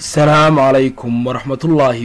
asalaamu calaykum waraxmatullaahi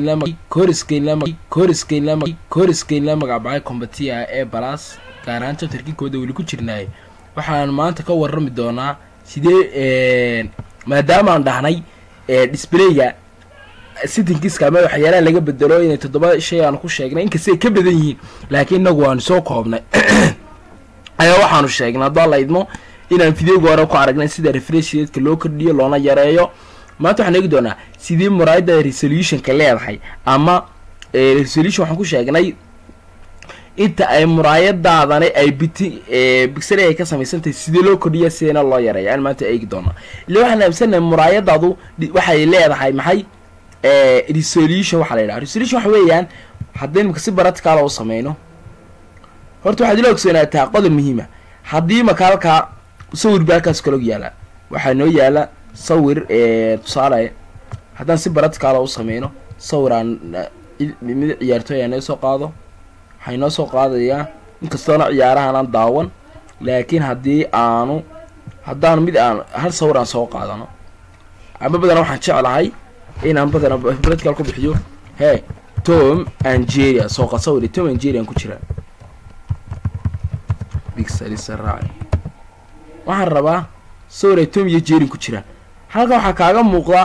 wabarakatuhkoriskeen la magacbacay kombatiya ee balas gaar ahaan jabtarkinkooda weli ku jirnaay waxaan maanta ka warrami doonaa sidee maadaamaan dhahnay disblayga sitinkiska ama waxyaalaha laga bedelo inay toddoba shay aanu ku sheegnay inkastay ka badan yihiin laakiin inagu waanu soo koobnay ayaa waxaanu sheegnay haddoo la idmo inaan videoga hore ku aragnay sida refreshideedka loo kordhiyo loona yareeyo maanta waxaan eegi doonaa sidii muraayadda resolutionka leedahay ama resolution waxaan ku sheegnay inta ay muraayadaadani ay biti bixely ay ka samaysantahay sidii loo kordhiya sideena loo yareeya aan maanta eegi doonaa illa waxaan aamsanahay muraayadaadu waxay leedahay maxay resolution waxaa la yidhaha resolution waxa weeyaan haddii imaka si baraticaala u sameyno horta waxaad ila ogsoonaataa qodob muhiima haddii maka halkaa sawir ba halkaas kalog yaala waxaa noo yaala sawir tusaale haddaan si baraticaala u sameyno sawir aan mid ciyaartooy aan soo qaado waxay noo soo qaadayaa inkastoona ciyaarahanaan daawan laakiin haddii aanu haddaan mid aan hal sawir aan soo qaadano ama badana waxaan jeclahay inaan badana baratical ku bixiyo he tom angeria sooqa sawir tom angerian ku jira bixalisaraac waxaan rabaa sawir ay tom iyo jerin ku jiraan halkan waxaa kaaga muuqda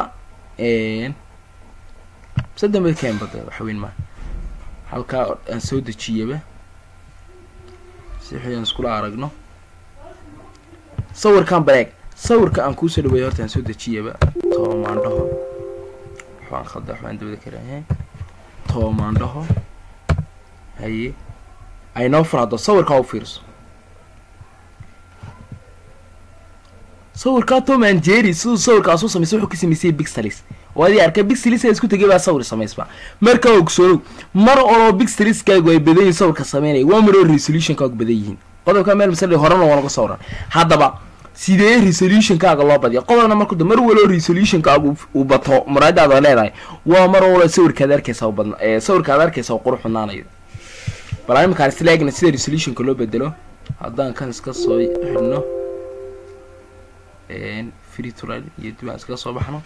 sadamba kembada waxweyn maa halkaa aan soo dejiyaba si wixii aan iskula aragno sawirkan bareeg sawirka aan kuusoo dhaweeya horta aan soo dejiyaba toomaandhaho waxbaan khalda waxbaan dabada karahe toomaandhaho haye aynoo furhaddo sawirkaa u fiirso sawirkaa tom angeri siduu sawirkaas u samaysay wuxuu ka sameysay bixelis oo adii arkay bixeliska isku tegay baa sawir samaysba markaa ogsoonow mar oloo bixeliskaagu ay badan yihin sawirka sameynaya waa maroo resolutionkaagu badan yihiin qodobka meel masale horena waa naga sawran haddaba sidee resolutionkaaga loo badiya qodobna marku mar waloo resolutionkaagu uu bato muraayadaada leedahay waa mar walo sawirkaad arkaysa badn sawirkaad arkaysa oo qurux badnaanayo bal iminkaan isla eegna sida resolutionka loo bedelo haddaan kan iska soo xidhno freetural iyo dib aan iskaga soo baxno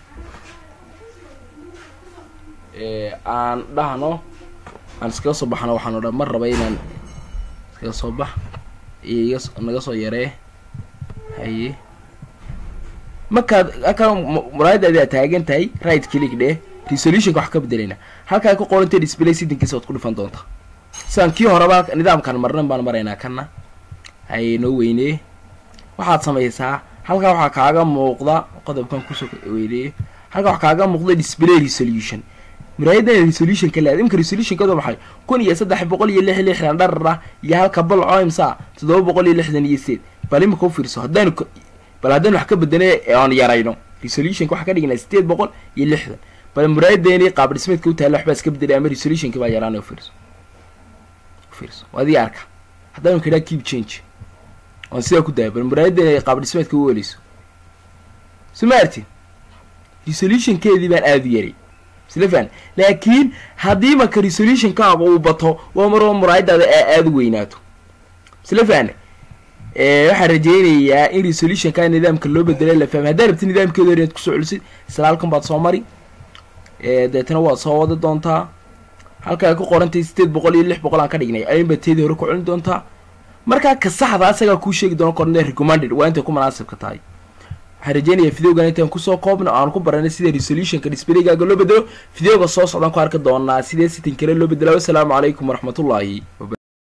aan dhahno aan iskaga soo baxno waxaan dhan mar raba inaan iskaga soo bax iyo iga naga soo yaree haye markaad halkaa muraayadaadi aad taagan tahay right click dheh resolutionka wax ka bedelayna halkaa ku qorantay display sitinkiisa waad ku dhifan doontaa sidaan kii horeba nidaamkan marnan baan maraynaa kana haye noo weynee waxaad samaysaa halkaa waxaa kaaga muuqda qodobkan kusoo weyneeye halkaa waxaa kaaga muuqda display resolution muraayaddan resolutionka leeda imka resolutionkadu maxay kun iyo saddex boqol iyo lix lixdan dharara iyo halka bal coimsa toddoba boqol iyo lixdan iyo seed bal imika u fiirso haddaanu bal haddaan wax ka bedelay aan yarayno resolutionka waxaa ka dhignaa sideed boqol iyo lixdan bal muraayadeeni qaab dhismeedka u taalla waxbaa iska bedelay ama resolutionka baa yaraanay ufiirso ufiirso adii arka haddaanu kadhaa keep change oon sidaa ku daaya bal muraayadda qaab dhismeedka u weleyso so ma artin resolutionkeedii baan aada u yaray isla fahan laakiin haddii marka resolutionkaaga uu bato waa maroo muraayadaada aa aada u weynaato isla fahne waxaan rajeynayaa in resolutionka nidaamka loo bedelay la fahmay haddaa rabti nidaamkeeda hor inaad kusoo celisid salaalkan baad soo mari deetana waad soo wada doontaa halkaa ku qorantay sideed boqol iyo lix boqol aan ka dhignay ayinbaa teedii hore ku celin doontaa markaa ka saxda asagaa kuu sheegi doono korne recommanded waa intay ku munaasibka tahay waxaan rajeynayaa videogan intaan kusoo koobna aan ku baranay sida resolutionka displaygaaga loo bedelo videoga soo socdaan ku arki doonaa sidee sitin kale loo bedela wasalaamu calaykum waraxmatullaahi